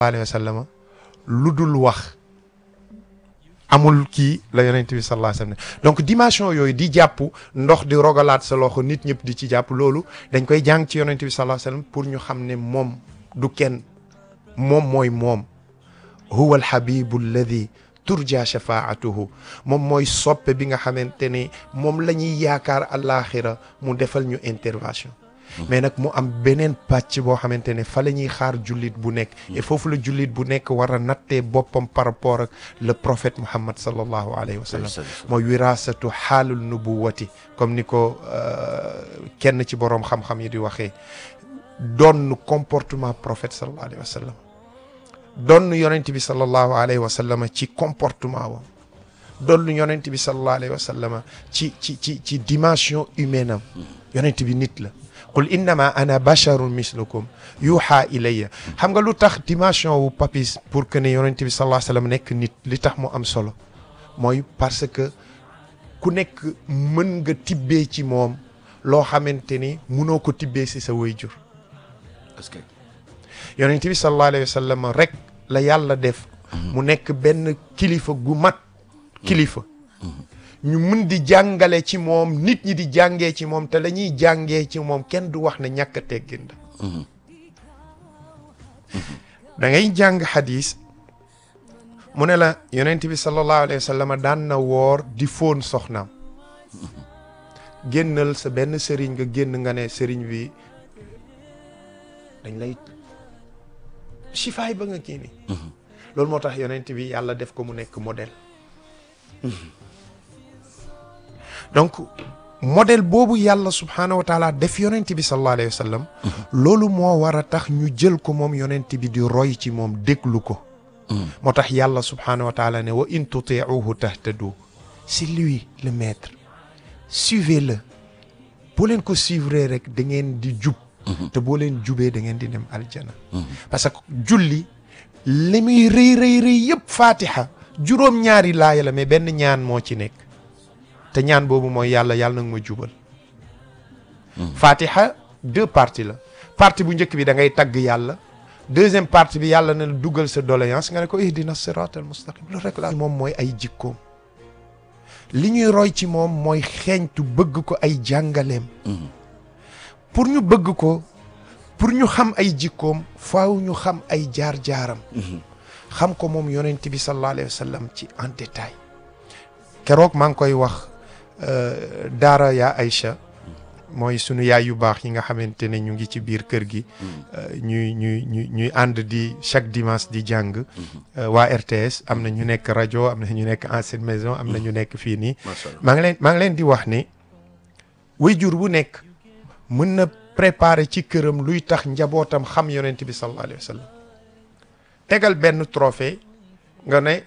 alayhi wa sallam lu dul wax amul kii la yonent bi sallallahu alayhi wa sallam donc dimension yooyu di jàpp ndox di rogalaat sa loxo nit ñëpp di ci jàpp loolu dañ koy jàng ci yonent bi sallallahu alayhi wa sallam pour ñu xam ne moom du kenn moom mooy moom huwa alhabibu alladi turja shafaatuhu moom mooy soppe bi nga xamante ne moom la ñuy yaakaar àllaaxira mu defal ñu intervention mais nag mu am beneen pàcc boo xamante ne fa la ñuy xaar jullit bu nekk et foofu la jullit bu nekk war a nattee boppam par rapport ak le prophète Muhammad sallallahu alayhi wa sallam mooy wirasatu xaalul nubuwati comme ni ko kenn ci boroom xam-xam yi di waxee doon comportement prophète sallallahu alayhi wa sallam doon yonent bi sallallahu alayhi wa sallam ci comportement wam doon yonent bi sallallahu alayhi wa sallam ci ci ci ci dimension humaine am yonent bi nit la qul innama ana basharun mislukum yuuxa ilayya xam nga lu tax dimension wu papis pour que ne yonent bi sallallahu alayhi wa sallam nekk nit li tax mu am solo mooy parce que ku nekk mën nga tibbee ci moom loo xamante ni munoo ko tibbee si sa waajur est-ce que yonent bi sallallahu alayhi wa sallam rek la yàlla def mu nekk benn kilifa gu mat kilifa ñu mën di jàngale ci moom nit ñi di jàngee ci moom te la ñuy jàngee ci moom kenn du wax ne ñàkk a teggin la da ngay jàng xadis mu ne la yonent bi sallallahu alayhi wa sallam daan na woor di fóon soxnaam génnal sa benn sëriñ nga génn nga ne sëriñ bi dañ lay sifaay ba nga kii ni loolu moo tax yonent bi yàlla def ko mu nekk modèle donc modèle boobu yàlla subhaanahu wa taala def yonent bi sallallahu alayhi wa sallam loolu moo war a tax ñu jël ko moom yonent bi di roy ci moom déglu ko moo tax yàlla subhaanahu wa taala ne wa in tutiuhu tahtadu c'est lui le maître suivez-le boo leen ko suivre rek da ngeen di jub te boo leen jubee da ngeen di dem aljana parce que julli li muy rëy rëy rëy yëpp fatiha juróom-ñaari laaya la mais benn ñaan moo ci nekk te ñaan boobu mooy yàlla yàlla nag ma jubal fatiha deux parties la partie bu njëkk bi da ngay tagg yàlla deuxième partie bi yàlla na dugal sa doléance nga ne ko ihdina sirat al mustaqim loolu rek la moom mooy ay jikkoom li ñuy roy ci moom mooy xeeñtu bëgg ko ay jàngaleem pour ñu bëgg ko pour ñu xam ay jikkoom faaw ñu xam ay jaar-jaaram xam ko moom yonent bi sallallahu alayhi wa sallam ci en détail keroog maa ngi koy wax daara yaa Aïcha mooy sunu yaay yu baax yi nga xamante ne ñu ngi ci biir kër gi ñuy ñuy ñuy ñuy ànd di chaque dimanche di jàng waa RTS am na ñu nekk rajo am na ñu nekk ancienne maison am na ñu nekk fii nii maa ngi leen maa ngi leen di wax ni waajur bu nekk mën na préparer ci këram luy tax njabootam xam yonent bi sallallahu alayhi wa sallam tegal benn trophée nga ne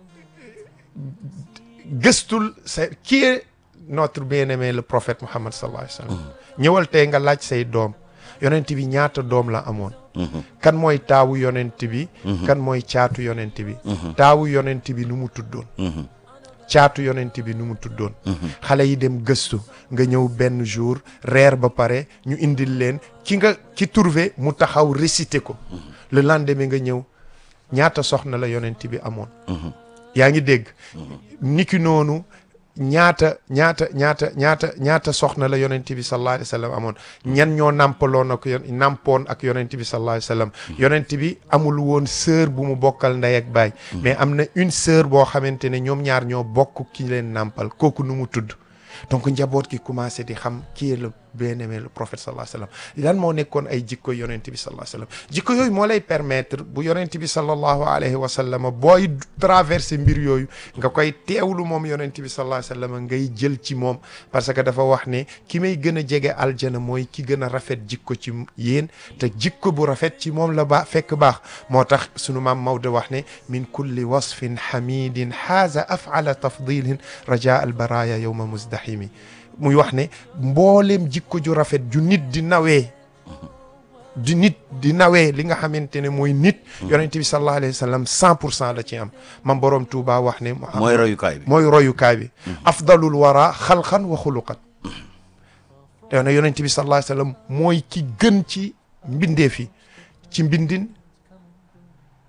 gëstul sa qui est notre bien-aimé le prophète Muhammad sallallahu alayhi wa sallam ñëwal tey nga laaj say doom yonent bi ñaata doom la amoon kan mooy taawu yonent bi kan mooy caatu yonent bi taawu yonent bi nu mu tuddoon caatu yonent bi nu mu tuddoon xale yi dem gëstu nga ñëw benn jour reer ba pare ñu indil leen ki nga ki trouvé mu taxaw réciter ko le lendemain nga ñëw ñaata soxna la yonent bi amoon yaa ngi dégg niki noonu ñaata ñaata ñaata ñaata ñaata soxna la yonent bi sallallahu alayhi wa sallam amoon ñan ñoo nàmpaloon ak yon nàmpoon ak yonent bi sallallahu alayhi wa sallam yonent bi amul woon sœur bu mu bokkal ndey ak baay mais am na une sœur boo xamante ne ñoom ñaar ñoo bokk ki leen nàmpal kooku nu mu tudd donc njaboot gi commencé di xam qui est le bien-aimé le prophète sallallahu alayhi wa sallam lan moo nekkoon ay jikko yonent bi sallallahu alayhi wa sallam jikko yooyu moo lay permettre bu yonent bi sallallahu alayhi wa sallam booy traversé mbir yooyu nga koy teewlu moom yonent bi sallallahu alayhi wa sallam ngay jël ci moom parce que dafa wax ne ki may gën a jege aljana mooy ki gën a rafet jikko ci yéen te jikko bu rafet ci moom la ba fekk baax moo tax sunu maam Maodo wax ne min kulli wasfin hamidin haaza afala tafdilin raja al baraya yowma muzdahimi muy wax ne mbooleem jikko ju rafet ju nit di nawee di nit di nawee li nga xamante ne mooy nit yonent bi sallallahu alayhi wa sallam cent pour cent la ci am mam boroom Tuuba wax ne mooy royukaay bi mooy royukaay bi afdalul wara xalxan wa xuluqan te ne yonent bi sallallahu alayhi wa sallam mooy ki gën ci mbindeef yi ci mbindin